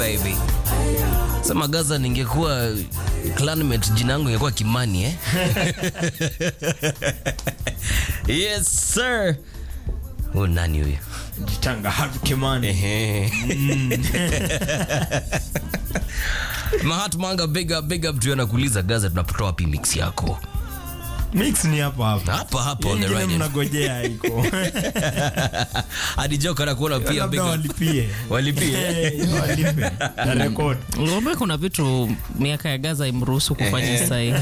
baby. Sema Gaza, ningekuwa clanmate jina yangu ingekuwa Kimani eh? yes sir. Huyu nani huyu? Jitanga Harvey Kimani. Ehe. Mahatma Anga, big up, big up tu anakuuliza Gaza, tunapotoa wapi mix yako? Mix ni hapa hapa. Hapa hapa on the Ingine right. mnagojea iko. Hadi Joka anakuona pia big Labda up. walipie. Walipie. Eh, walipe. Na record. Ngombe kuna vitu miaka ya Gaza imruhusu kufanya sahi.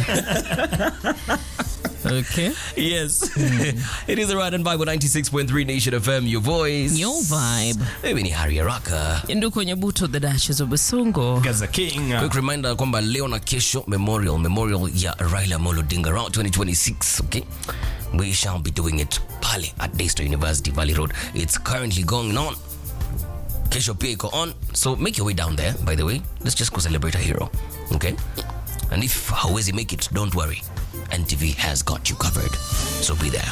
Okay. Yes. it is the Ride and Vibe 96.3 Nation FM, your voice. Your vibe. Mimi ni Harry Araka. Ndio kwenye buto the dashes of Basungo. Gaza King. Quick reminder kwamba leo na kesho memorial memorial ya Raila Amolo Odinga round 2026 okay we shall be doing it pale at Daystar University Valley Road it's currently going on kesho pia iko on so make your way down there by the way let's just go celebrate a hero okay and if hauwezi make it don't worry NTV has got you covered so be there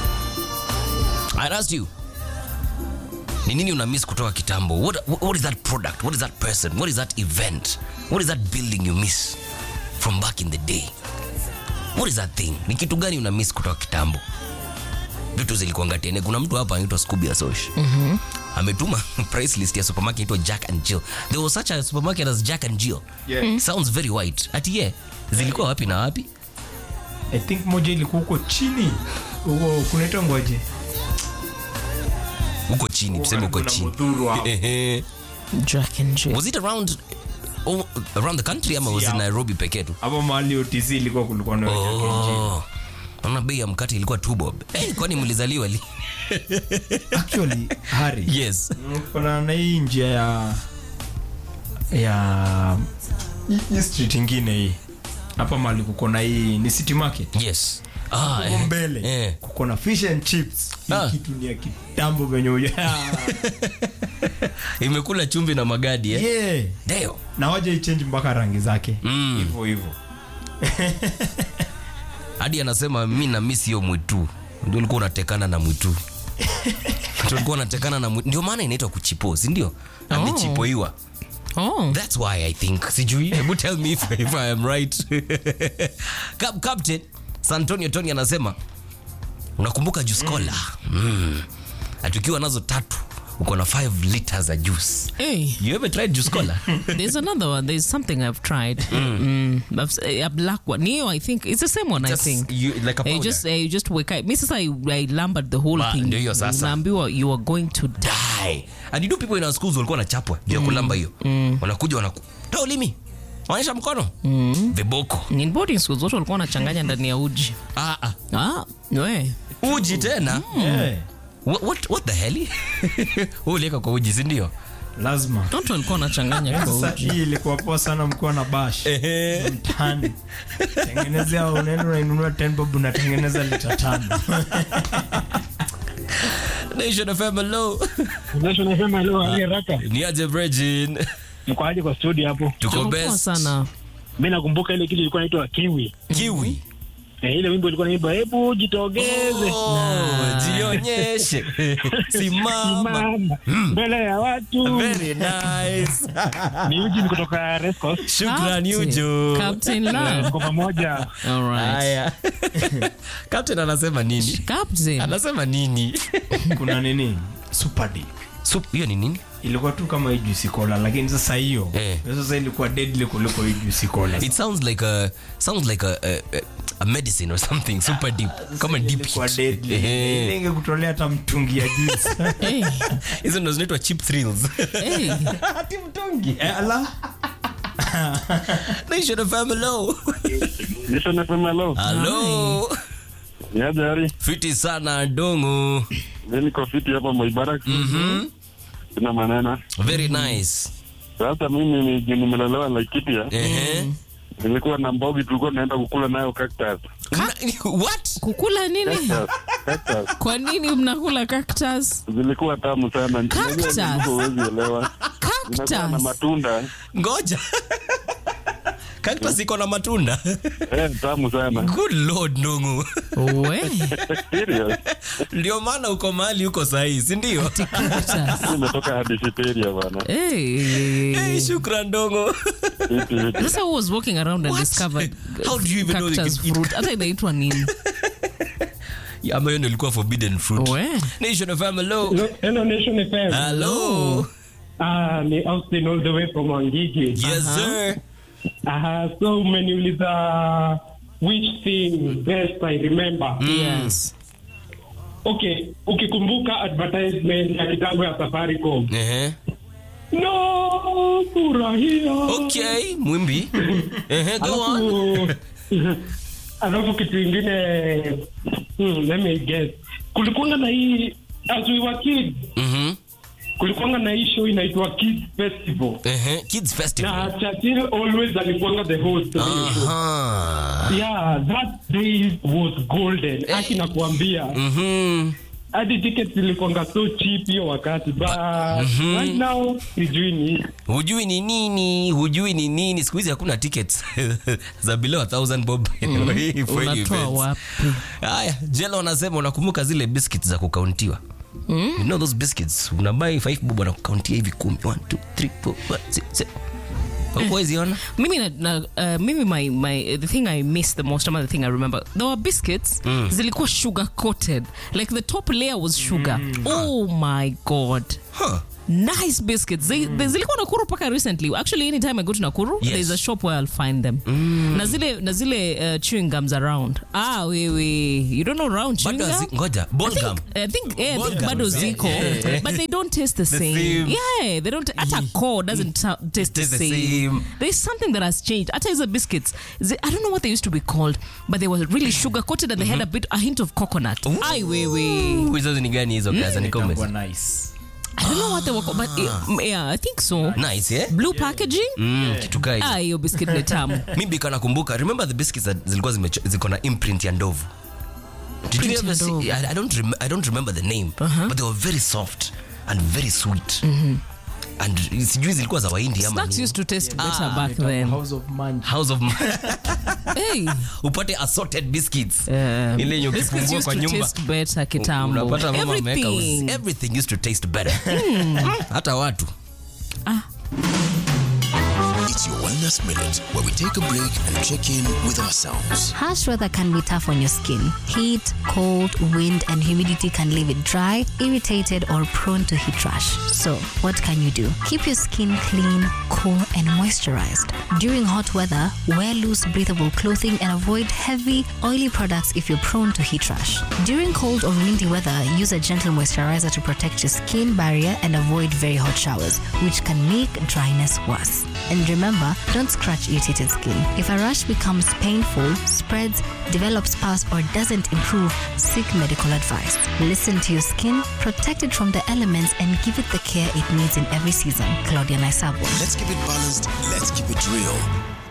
I asked you ni nini una miss kutoka kitambo what, what is that product what is that person what is that event what is that building you miss from back in the day what is that thing ni kitu gani una miss kutoka kitambo vitu zilikuanga tene kuna mtu hapa anaitwa Scooby Asosh mm-hmm. ametuma price list ya supermarket inaitwa Jack and Jill there was such a supermarket as Jack and Jill Yeah. Mhm. sounds very white ati ye zilikuwa wapi na wapi I think moja ilikuwa huko chini. Huko kunaitwa ngoje. huko chini tuseme huko Kuna chini Mudhuru hapo. Ehe. Jack and Jill. was it around oh, around the country ama was it Yeah. Nairobi pekee tu Hapo mahali OTC ilikuwa kulikuwa na Oh. Naona bei ya mkate ilikuwa two bob. Eh, kwani mlizaliwa li? Actually, Harry. Yes. kuna na hii njia ya ya hii- hii street ingine hii hapa mali kuko na hii ni city market Yes. Ah, Huko eh. mbele Eh. kuko na fish and chips hii Ah. kitu ni ya kitambo venye uja Imekula chumvi na magadi eh. yeah. Ndio. na waja ichange mpaka rangi zake Mm. hivyo hivyo Hadi anasema mimi na miss hiyo mwitu. Ndio ulikuwa unatekana na mwitu. Tulikuwa unatekana na mwitu. Ndio maana inaitwa kuchipo, si ndio? Amechipoiwa. Oh. That's why I think. Sijui. Hebu tell me if, if I am right. Cap Captain Santonio Tony anasema unakumbuka juice cola? Mm. Atukiwa nazo tatu uko na 5 liters za juice. Hey, You ever tried juice cola? there's another one. There's something I've tried. Mm. I've- a black one. Neo, I think it's the same one. Just I think. you, like a Eh, powder. just eh, you just wake up. Me sasa I, I lambered the whole Ba, thing. ndio hiyo sasa. Unaambiwa you are going to die. die. And you know people in our schools walikuwa wanachapwa juu ya kulamba hiyo. Wanakuja wanaku toa ulimi. Onyesha mkono. Viboko. In boarding schools watu walikuwa wanachanganya ndani ya uji. Ah ah. Ah, we. Uji tena. yeah. What what, what the hell? Wewe uliweka kwa uji, si ndio? lazima Watu walikuwa wanachanganya kwa sasa uji. hii ilikuwa poa sana mkiwa na bash Ehe. mtani tengenezea unaenda unainunua 10 bob unatengeneza lita tano Nation FM hello. Nation FM leo hali haraka. Ni aje Virgin. Mko aje kwa studio hapo? Tuko Tuko poa best. sana. Mimi nakumbuka ile kitu ilikuwa inaitwa Kiwi. Kiwi. Eh, ile wimbo ilikuwa inaimba hebu jitogeze. Oh, jionyeshe. Simama. Mama mbele ya watu. Very nice. Ni uji ni kutoka Rescos. Shukrani Captain. Ujo. Captain Love. Kwa pamoja. All right. Haya. Captain anasema nini? Captain. Anasema nini? kuna nini super deep Sup, hiyo ni nini? ilikuwa tu kama hii juice cola lakini sasa hiyo Eh. hiyo sasa ilikuwa deadly kuliko hii juice cola It sounds like a sounds like a, a, a, a medicine or something super deep. Kama deep ilikuwa hit. deadly Ehe. Ile ingekutolea hata mtungi ya juice Hey, Hizo ndo zinaitwa cheap thrills. hey. ati mtungi eh, ala Nation FM hello. Nation FM leo. Hello. Ni aje hali? Fiti sana dongo. Mimi niko fiti hapa Moibarak. Mhm. Sina maneno. Very nice. Sasa mimi ni nimelelewa Laikipia. Ehe. Nilikuwa na mbogi tulikuwa tunaenda kukula nayo cactus. Una- What? Kukula nini? Cactus. Cactus. Kwa nini mnakula cactus? Zilikuwa tamu sana. Cactus? Unajua huwezi elewa. Zinakuwa na Cactus. matunda. Ngoja. cactus iko na matunda Eh, tamu sana. good lord ndongo We, Serious. ndio maana uko mahali uko sahii sindio cactus. Nimetoka hadi Siberia bwana. Hey. hey, shukran ndongo Vipi, vipi. Sasa who was walking around and What? discovered How do you even know they cactus can eat fruit? Hata inaitwa nini? ama hiyo ndio ilikuwa forbidden fruit We. nation fm hello Hello, hello Nation FM. hello Ah, ni Austin all the way from Wangigi. yes sir Ah, so umeniuliza which thing best I remember. Yes. Okay, ukikumbuka advertisement ya kitambo ya Safaricom. Ehe. No, furahia. okay mwimbi Ehe, go on Alafu alafu kitu ingine hmm, let me guess. Kulikuwa na hii as we were kids, Mhm. kulikuwa na hii show inaitwa Kids Festival. Ehe, kids festival na Churchill always alikuwanga the host of hiyo show. Aha. yeah that day was golden aki nakuambia Mhm. hadi tickets zilikuanga so cheap hiyo wakati but right now sijui ni hujui ni nini hujui ni nini siku hizi hakuna tickets za below a thousand bob for any Unatoa events. wapi? haya jela wanasema unakumbuka zile biscuits za kukauntiwa you know those biscuits unabai 5 bob wanakukauntia hivi kumi 1 2 3 4 5 6 7 huweziona mimi na, na, uh, mimi my, my the thing i miss the most ama the thing i remember there were biscuits zilikuwa sugar coated like the top layer was sugar oh my god huh. nice biscuits they, they zilikuwa nakuru paka recently actually anytime i go to nakuru Yes. there's a shop where i'll find them na zile na zile uh, chewing gums around ah wewe you don't know round chewing bado gum hazi- ngoja ball gum I think, yeah, I Ball think gums, bado yeah, ziko yeah. but they don't taste the, same. same. yeah they don't hata core doesn't ta- taste the Taste the same. same. there's something that has changed hata hizo biscuits zi- i don't know what they used to be called but they were really sugar coated and they had a bit a hint of coconut ai wewe Ooh, hizo ni gani hizo kaza ni Itakuwa comments nice i don't know what they were called but eh, yeah i think so nice eh blue packaging mm, kitu kai ah hiyo biscuit ni tamu mimi kana kumbuka remember the biscuits that zilikuwa zimecho- ziko na imprint ya ndovu did you Print ever ya see ndovu. I, I don't rem I don't remember the name but they were very soft and very sweet and sijui zilikuwa za waindi ama snacks nini. used to taste better back then house of manji house of hey upate assorted biscuits um, ile yenye biscuits ukifungua used kwa to nyumba taste better kitambo unapata mama ameweka uzi- everything everything used to taste better hata watu It's your Wellness Minute, where we take a break and check in with ourselves. Harsh weather can be tough on your skin. Heat, cold, wind, and humidity can leave it dry, irritated, or prone to heat rash. So, what can you do? Keep your skin clean, cool, and moisturized. During hot weather, wear loose, breathable clothing and avoid heavy, oily products if you're prone to heat rash. During cold or windy weather, use a gentle moisturizer to protect your skin barrier and avoid very hot showers, which can make dryness worse. And remember, don't scratch irritated skin. If a rash becomes painful, spreads, develops pus, or doesn't improve, seek medical advice. Listen to your skin, protect it from the elements, and give it the care it needs in every season. Claudia Naisabo. Let's keep it balanced. Let's keep it real.